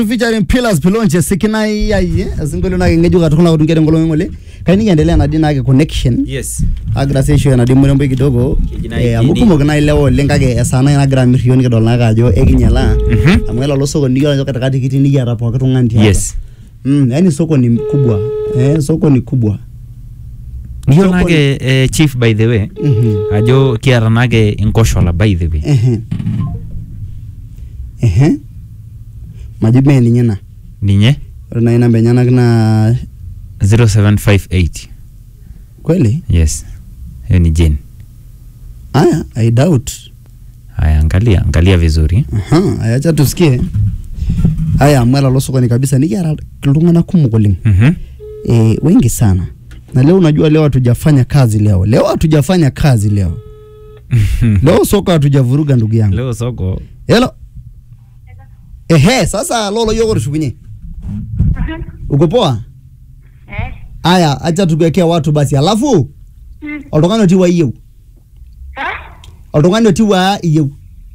featuring Pillars Pilonche sikinai ai asinkolio nake ng'ejuk atukuna kutunkere ngolong'i ng'ole kai nikiendelea nadi nake connection yes agira sii aisho enadi murembo kidogo Keji nai eh, amu kini. kumok naa ilewa oleng kake esaa nai nagira amirr iyiok nikidol naake ajo ekinyalaa Mhm. amu elo sokoni nikiyiolo ajo katikati kitii nikiata pooki tung'ani tiapa yes mm, yani sokoni kubwa eh, sokoni kubwa iyiolo Sokoni. nake eh, chief by the way Mhm. ajo kiata nake inkoshola by the way Ehe. Ehe. maji mee ninye ina ninye ore nai namba enyenak naa 0758 kweli yes hiyo ni Jane aya i doubt haya angalia angalia vizuri Aha, aya acha tusikie aya amu ela lo sokoni kabisa nikiata iltung'anak kumok oleng Mhm. e, wengi sana na leo unajua leo hatujafanya kazi leo leo hatujafanya kazi leo leo soko hatujavuruga ndugu yangu leo soko helo ehe sasa lolo yoko tushukunye uko poa Eh. aya acha tukuwekea watu basi alafu Mm. oltung'ani otii wa iyieu Ha? oltung'ani otii wa iyieu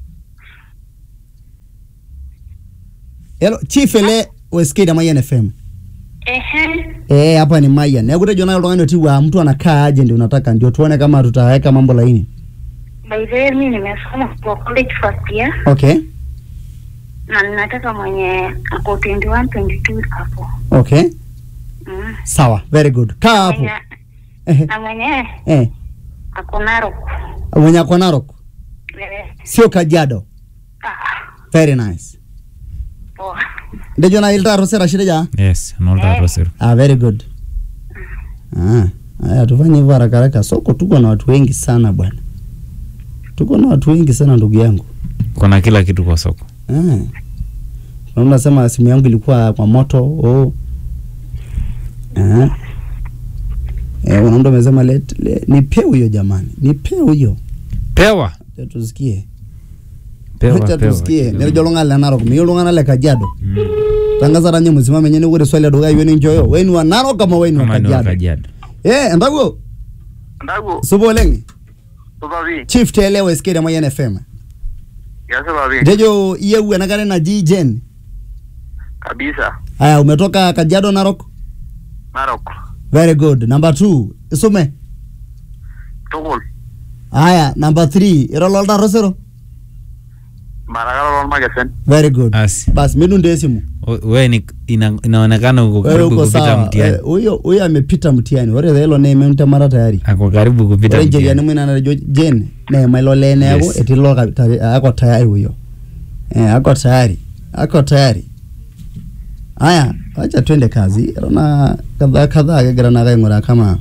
helo chief ele weskate Mayan FM Ehe. Eh, hapa ni Mayan. Neeku tejo nayo oltung'ani otii wa mtu anakaa aje ndio unataka ndio tuone kama tutaweka mambo laini. By the way, mimi nimesoma kwa college first year Okay. na ninataka mwenye ako 21 22 hapo. Okay. Mm. Sawa. Very good. Kaa hapo. Mwenye, Ehe. na mwenye Eh. ako Narok. Mwenye ako Narok. Eh. Sio Kajiado. Ah. Very nice. Poa. Ndejo na ilta rosera shireja. yes nolta Eh. rosero Ah, very good. Ah. Haya tufanye hivyo haraka haraka. Soko tuko na watu wengi sana bwana. Tuko na watu wengi sana ndugu yangu. kuna kila kitu kwa soko Ah. Na unasema simu yangu ilikuwa kwa moto. Oh. Ah. Eh, una mtu amesema let, let nipe huyo jamani. Nipe huyo. pewa Acha tusikie. pewa Acha pewa tusikie. Nirjo lung'ana le Narok, miyo lung'ana le Kajiado. Mm. Tangaza ranye msimame nyene ure swali aduka iwe ni nchoyo. Wewe ni wa Narok kama wewe ni wa Kama ni wa Kajiado. Kajiado Eh, ndago. Ndagu, Subo oleng. supapi, Chief Tele Weskate Mayan FM. ya supapi, Ndejo iyewu enakare naji Jen. kabisa, Aya, umetoka Kajiado Narok? Narok, Very good. Number two, isume. tukul, Aya, number three, irololta rosero. marakara lolmakesen, Very good. asi Bas, midunde esimu. O- we ni ina, inaonekana uko Wewe karibu uko kupita sawa. mtihani Eh, Huyo huyo amepita mtihani. Ore hilo ne memtemara tayari. ako karibu kupita Ore njeriani mtihani mwina najo Jen, ne mailole neeku Yes. etii lo ka- tari- ako tayari huyo. Eh, ako tayari. Ako tayari. Aya, acha twende kazi. Rona kadhaa kadhaa kegira nake aing'uraa kama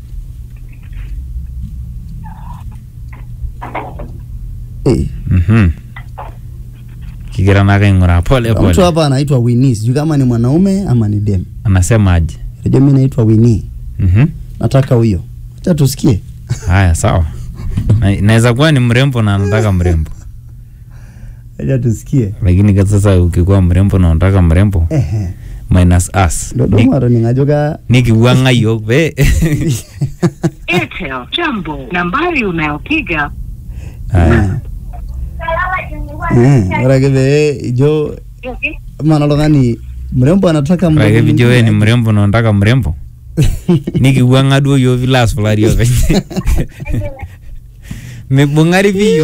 eh, Mhm. kigira nake aing'uraa pole mtu pole hapa anaitwa Winnie, sijui kama ni mwanaume ama ni dem. anasema aje Ndio mimi naitwa Winnie. Mhm. Nataka huyo. Acha tusikie. haya sawa Na- inaweza kuwa ni mrembo na anataka mrembo Acha tusikie. lakini kwa sasa ukikuwa mrembo na unataka mrembo Ehe. minus us Dodoma atoning'ajo ka nikiwanga hiyo pe Airtel Jambo, nambari unayopiga haya Eh, ore ake pee ijo mana oltung'ani mrembo anataka ore mrembo pijo we ni mwingine. mrembo na unataka mrembo nikiwanga duo yo vilas fulani openy mibung'ari piyo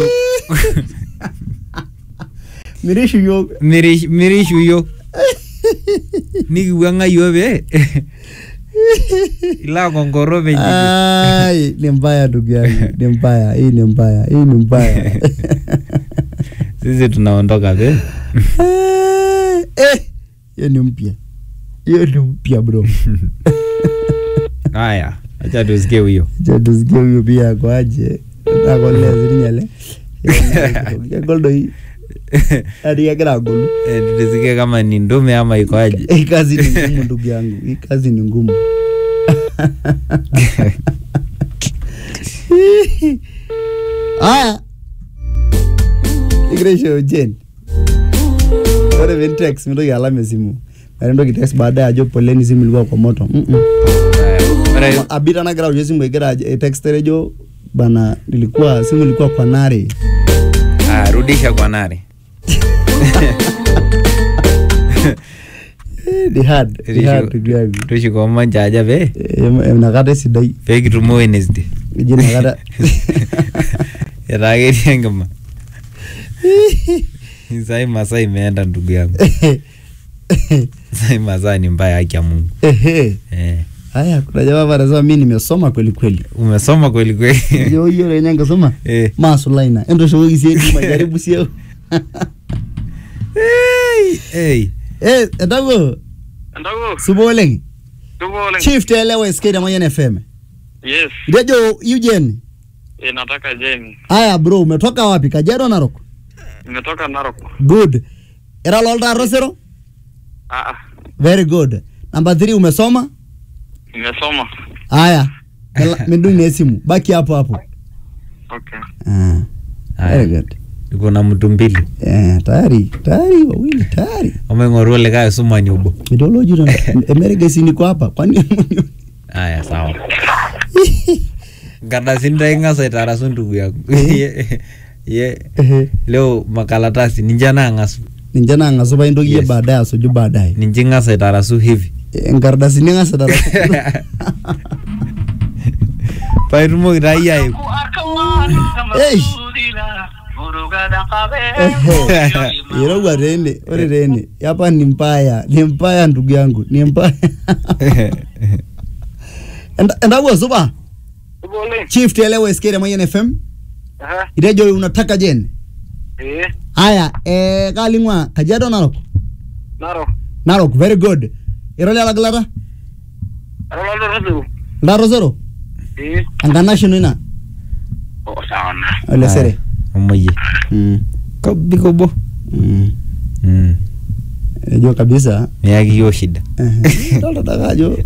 mirishu yiok Mirish- mirishu yo nikiwanga yo pe ila kongoro penye Ai, ni mbaya ndugu yangu ni mbaya hii ni mbaya hii ni mbaya sisi tunaondoka pe Eh, hiyo ni mpya hiyo ni mpya bro haya acha tusikie huyo Acha tusikie huyo pia akoaje akolezirinyale kegol doi ati kegira agolu Eh, tusikie kama ni ndume ama ikoaje hii kazi ni ngumu ndugu yangu hii kazi ni ngumu haya ikireisho jen ore pintex mintoki alam esimu meeta entoki text baadaye ajo poleni simu ilikuwa kwa moto mm -mm. Ore- abita nagira aoshie simu egira aj- text ejo bana nilikuwa simu ilikuwa kwa nare Ah, rudisha kwa nare ni hard ni hard ndugu yangu tushuko manja aja pe Eh, inakata esidai pekitumo Wednesday eji inakata etaa ketii enkima sai masaa imeenda ndugu yangu sai masaa ni mbaya haki ya Mungu Ehe. eh. haya kuna jamaa hapa anasema mi nimesoma kweli kweli umesoma kweli kweli Yo, hiyo lenye ngasoma Eh. masulaina endoshokoki sie majaribu sie hey, hey. eh etago Ndogo, supa oleng tuko oleng. chief telewa sk Mayan fm Yes, rejo Eugene eh, nataka Jane. haya bro umetoka wapi kajiado narok Nimetoka Narok. good era lolta sero Ah, ah, very good number 3 umesoma nimesoma. haya Mela- midung na esimu baki hapo hapo Okay. ah Haya. very good tuko na mtu mbili eh tayari tayari wawili tayari omeng'oru likae sumani obo mitoloji emerigesi niko hapa kwani haya sawa nkardasini taa ing'as aitarasu ndugu yangu ye, ye, Ehe. leo makalatasi ninche naang'asu ninche nang'asu pa intoki yie Yes. baadaye asuju baadaye ninche ing'as aitarasu hivi enkardasini ng'asa tara paitumoki taa iyie aiku Eish. irowua tene ore tene yapa ni mbaya ni mbaya ndugu yangu ni mbaya Enda- endawua supa Tuko oleng. chief telewa sk Mayan fm Aha, itejo unataka jen eh, haya eh, kaling'ua kajiado narok Narok. narok very good irolialagilata Arolado Rasu. ldarosero Eh, enkanashino ina oh, sawa na. olesere omoyie Mm, kobik obo mm. Mm. ejo kabisa miyaki yiok shida Ehe. Dolta dake ajo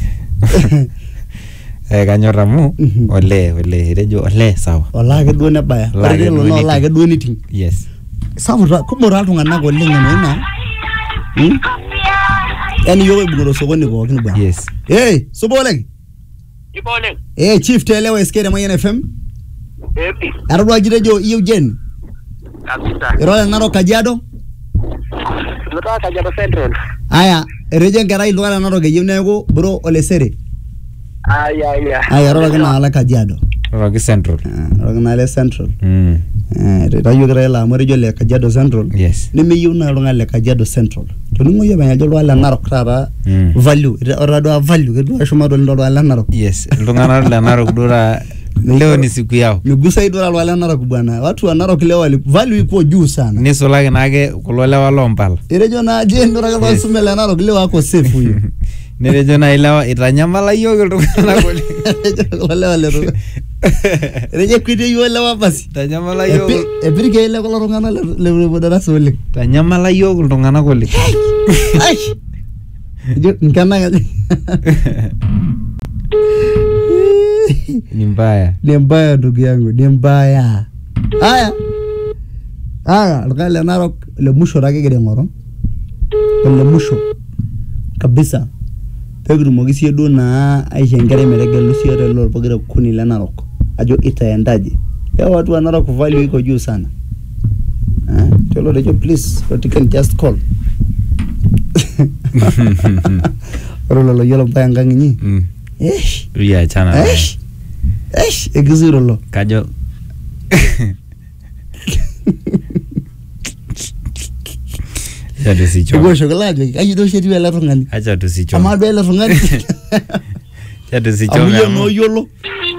Eh, kanyor amu Mhm. olee olee etejo olee sawa olaa ake duo nebaya Olaa ore ake kelo duo naa olaa niting. ake duo niting yes sapuk taa- kumok taa iltung'anak oleng eno ina Hmm? yaani yiok oibung'ita osokoni pookin bwana yes hey, supa oleng Tuko oleng. hey, chief telewa sk Mayan fm Eh, pi. etodua kitejo iyieu jen Kabisa. irole narok kajiado Nimetoka Kajiado Central. aya etejo enkerai iltung'anak narok eyieu neeku bro olesere Ai, ai, ai. aya eroroki naala kajiado roroki central Ah, eroroki naale central mm. etayioki taa ilo amu etejo le kajiado central yes nemeyieu naa oltung'ani le kajiado central toning'o yie penye ajo iltung'anak le narok taata Mm. value otadua value kedua shumata oleng toltung'anak le narok yes iltung'anak le narok duo taa leo ni siku yao migusai duo toltung'anak le narok bwana watu wa narok leo wali value iko juu sana nisulaki naake kulo lewa lompala etejo naa je ndorake Yes. lwasume le narok leo ako safe huyo netejo nai lewa itanyamala yiok iltung'anak oleng etejo kulo lewa letu etejo kwitie yiok lewa basi itanyamala yiok Epi- epirike ile kulo tung'anak le- le le darasa oleng itanyamala yiok iltung'anak oleng Ai! ejo nkenang aja ni mbaya ni mbaya ndugu yangu ni mbaya haya haya oltung'ani le narok le musho taa kigira aing'oru ole musho kabisa pekitumoki sie duo naa aisho enkerai metegelu sie lelo pokira kuni le narok ajo itaendaje leo watu wa narok value iko juu sana Eh, tolo tejo please what you can just call ore lelo yiolo mpaka enkang inyi Mm. eish riachana naye. eish eish ekizuro lo kajo acha tusichome ikiwoshoki ajoki kaji duo oshi etiu ele tung'ani acha amaa tusichome duo ele tung'ani acha amu tusichome yie amu nooyiolo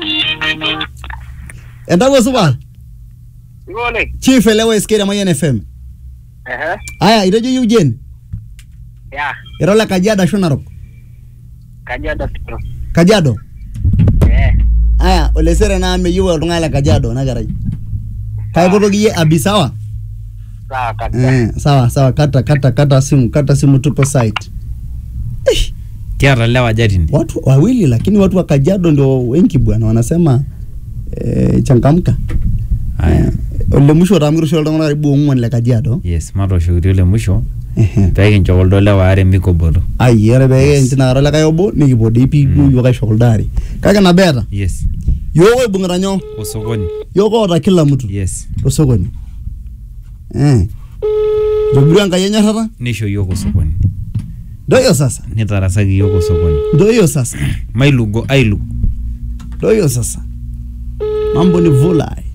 entawuo supa Tuko oleng. chief elewa sk Mayan fm Ehe. aya itejo yieu jen Ya, ira ole kajiado ashu narok Kajiado Central. kajiado Eh. aya olesere naa meyieu oltung'ani le kajiado ena kerai kaipotoki yie abisawa Sawa kabisa. eh, sawa sawa kata kata kata simu kata simu tupo site eh, kiata lewa jatini watu wawili lakini watu wa kajiado ndio wengi bwana wanasema eh, changamka haya ole musho taa mikitushul iltung'anak karibu ong'uan le kajiado yes matoshokirio le musho Ehe. pekincho kuldo lewa are mikoboto ai ore pee Yes. tinakata likae obo nikipuo dii pii duo Mm. yiok aisho kuldo are kake nabo eeta yes yiok oibung'ita nyoo osokoni yiok oota kila mtu yes tosokoni eh itobirua enkai enyorrata nisho yiok osokoni ndo hiyo sasa nitarasaki yiok osokoni ndo hiyo sasa mailugo ailug ndo hiyo sasa mambo ni vulai